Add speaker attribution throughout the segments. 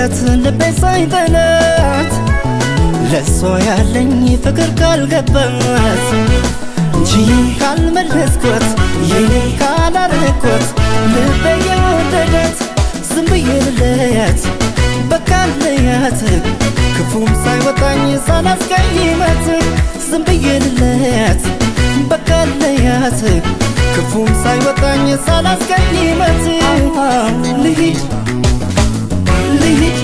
Speaker 1: የሚወዳት ልቤ ሳይጠላት ለሷ ያለኝ ፍቅር ካልገባት ችዬ ካልመለስኳት የኔ ካላረኳት ልቤ የወደዳት ዝም ብዬ ልለያት በቃ ልለያት ክፉም ሳይወጣኝ ሳላስቀይማት ዝም ብዬ ልለያት በቃ ልለያት ክፉም ሳይወጣኝ ሳላስቀይማት ልሂድ ልሂድ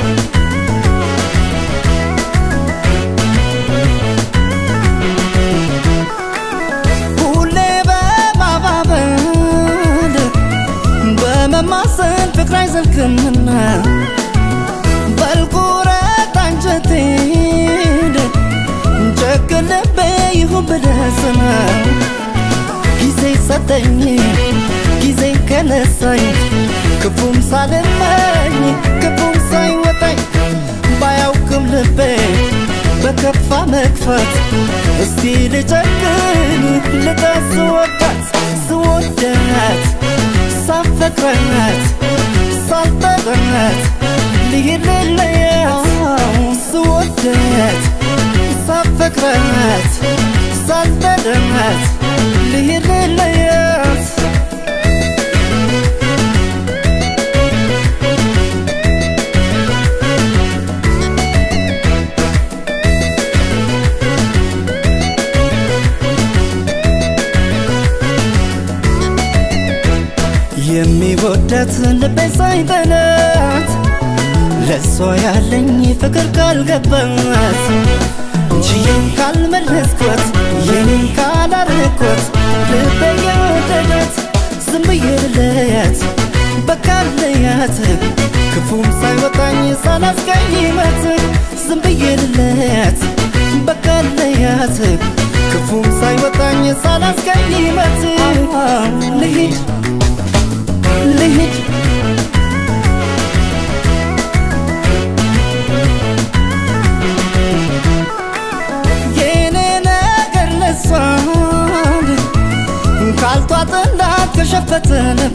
Speaker 1: ሁሌ በማባበል በመማሰል ፍቅር አይዘልቅምና በልቁረጥ አንጀቴን ጨክን ልቤ ይሁን ብለስና ጊዜ ሰጠኝ ጊዜ ከነሳኝ ክፉም ሳልመኝ ክፉም ሳይወጣኝ ባያውቅም ልቤ በከፋ መክፋት እስቲ ልጨክን ልጣት ስወዳት ስወዳት ሳፈቅራት ሳልጠራት ልሂድ ልለያት ስወዳት ሳፈቅራት ሳልጠራት ልሂድ ልለያት የሚወዳት ልቤ ሳይጠላት ለሷ ያለኝ ፍቅር ካልገባት ችዬ ካልመለስኳት የኔ ካላረኳት ልቤ የወደዳት ዝም ብዬ ልለያት በቃ ልለያት ክፉም ሳይወጣኝ ሳላስቀይማት ዝም ብዬ ልለያት በቃ ልለያት ክፉም ሳይወጣኝ ሳላስቀይማት ልሂድ ልሂድ የኔ ነገር ለሷን ካልቷጥላት ከሸፈተ ልቧ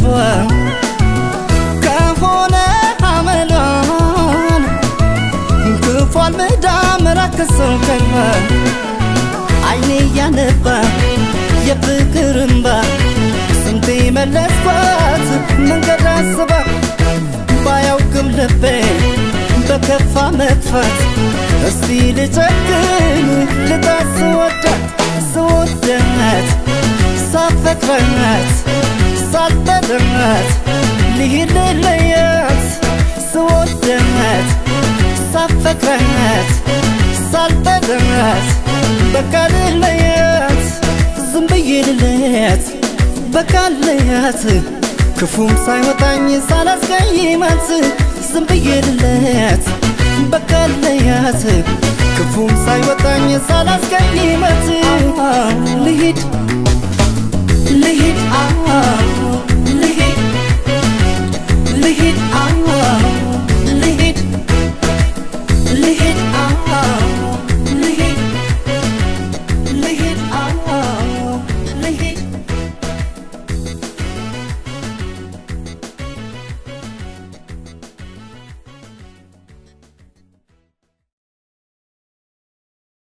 Speaker 1: ከሆነ አመሏን ክፏል ምዳ መራከሰው ቀልባ አይኔ እያነባ የፍቅር እምባ ስንቴ መለስኳት መንገድ አስባ ባያውቅም ልቤ በከፋ መጥፋት እስቲ ልጨክን ልጣት ስወዳት ስወዳት ሳፈቅራት ሳልጠራት ልሂድ ልለያት ስወዳት ሳፈቅራት ሳልጠራት በቃ ልለያት ዝም ብዬ ልለያት በቃ ልለያት ክፉም ሳይወጣኝ ሳላስቀይማት ዝም ብዬ ልለያት በቃ ልለያት ክፉም ሳይወጣኝ ሳላስቀይማት ልሂድ ልሂድ